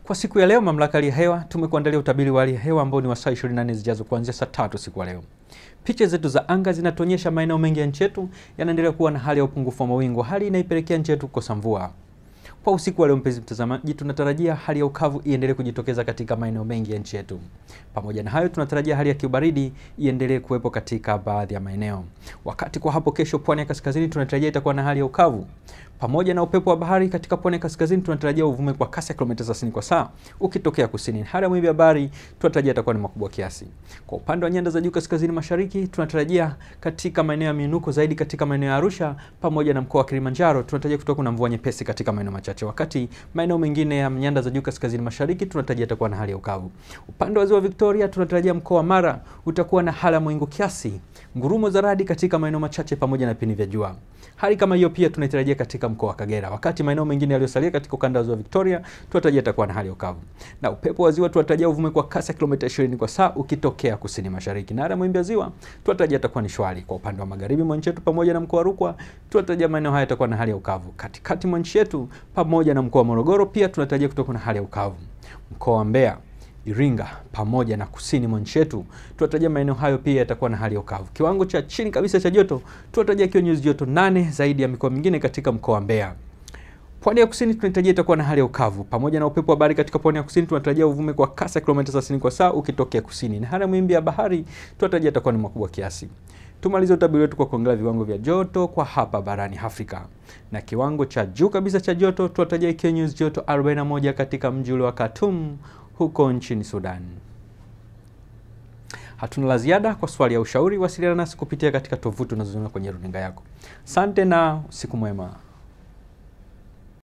Kwa siku ya leo, mamlaka hali ya hewa tumekuandalia utabiri wa hali ya hewa ambao ni wa saa 24 zijazo kuanzia saa tatu siku ya leo. Picha zetu za anga zinatuonyesha maeneo mengi ya nchi yetu yanaendelea kuwa na hali ya upungufu wa mawingu, hali inaipelekea nchi yetu kukosa mvua. Kwa usiku wa leo, mpenzi mtazamaji, tunatarajia hali ya ukavu iendelee kujitokeza katika maeneo mengi ya nchi yetu. Pamoja na hayo, tunatarajia hali ya kiubaridi iendelee kuwepo katika baadhi ya maeneo. Wakati kwa hapo kesho, pwani ya kaskazini tunatarajia itakuwa na hali ya ukavu pamoja na upepo wa bahari. Katika pwani ya kaskazini tunatarajia uvume kwa kasi ya kilomita 30 kwa saa ukitokea kusini. Hali ya mawimbi ya bahari tunatarajia itakuwa ni makubwa kiasi. Kwa upande wa nyanda za juu kaskazini mashariki tunatarajia katika maeneo ya miinuko zaidi katika maeneo ya Arusha pamoja na mkoa wa Kilimanjaro tunatarajia kutoka na mvua nyepesi katika maeneo machache, wakati maeneo mengine ya nyanda za juu kaskazini mashariki tunatarajia itakuwa na hali ya ukavu. Upande wa ziwa Victoria tunatarajia mkoa wa Mara utakuwa na hali ya mawingu kiasi, ngurumo za radi katika maeneo machache pamoja na vipindi vya jua. Hali kama hiyo pia tunaitarajia katika mkoa wa Kagera, wakati maeneo mengine yaliyosalia katika ukanda wa ziwa Victoria tunatarajia itakuwa na hali ya ukavu. Na upepo wa ziwa tunatarajia uvume kwa kasi ya kilomita 20 kwa saa ukitokea kusini mashariki, na hali ya mawimbi ya ziwa tunatarajia itakuwa ni shwari. Kwa upande wa magharibi mwa nchi yetu pamoja na mkoa wa Rukwa tunatarajia maeneo haya yatakuwa na hali ya ukavu. Katikati mwa nchi yetu pamoja na mkoa wa Morogoro pia tunatarajia kutokuwa na hali ya ukavu. Mkoa wa Mbeya Iringa pamoja na kusini mwa nchi yetu tunatarajia maeneo hayo pia yatakuwa na hali ya ukavu. Kiwango cha chini kabisa cha joto tunatarajia kiwe nyuzi joto nane zaidi ya mikoa mingine katika mkoa wa Mbeya. Pwani ya kusini tunatarajia itakuwa na hali ya ukavu pamoja na upepo wa bahari. Katika pwani ya kusini tunatarajia uvume kwa kasi ya kilomita 30 kwa saa ukitokea kusini, na hali ya mawimbi ya bahari tunatarajia itakuwa ni makubwa kiasi. Tumalize utabiri wetu kwa kuangalia viwango vya joto kwa hapa barani Afrika. Na kiwango cha juu kabisa cha joto tunatarajia ikiwa nyuzi joto 41 katika mji ule wa Khartoum huko nchini Sudan. Hatuna la ziada. Kwa swali ya ushauri, wasiliana nasi kupitia katika tovuti unazoziona kwenye runinga yako. Asante na usiku mwema.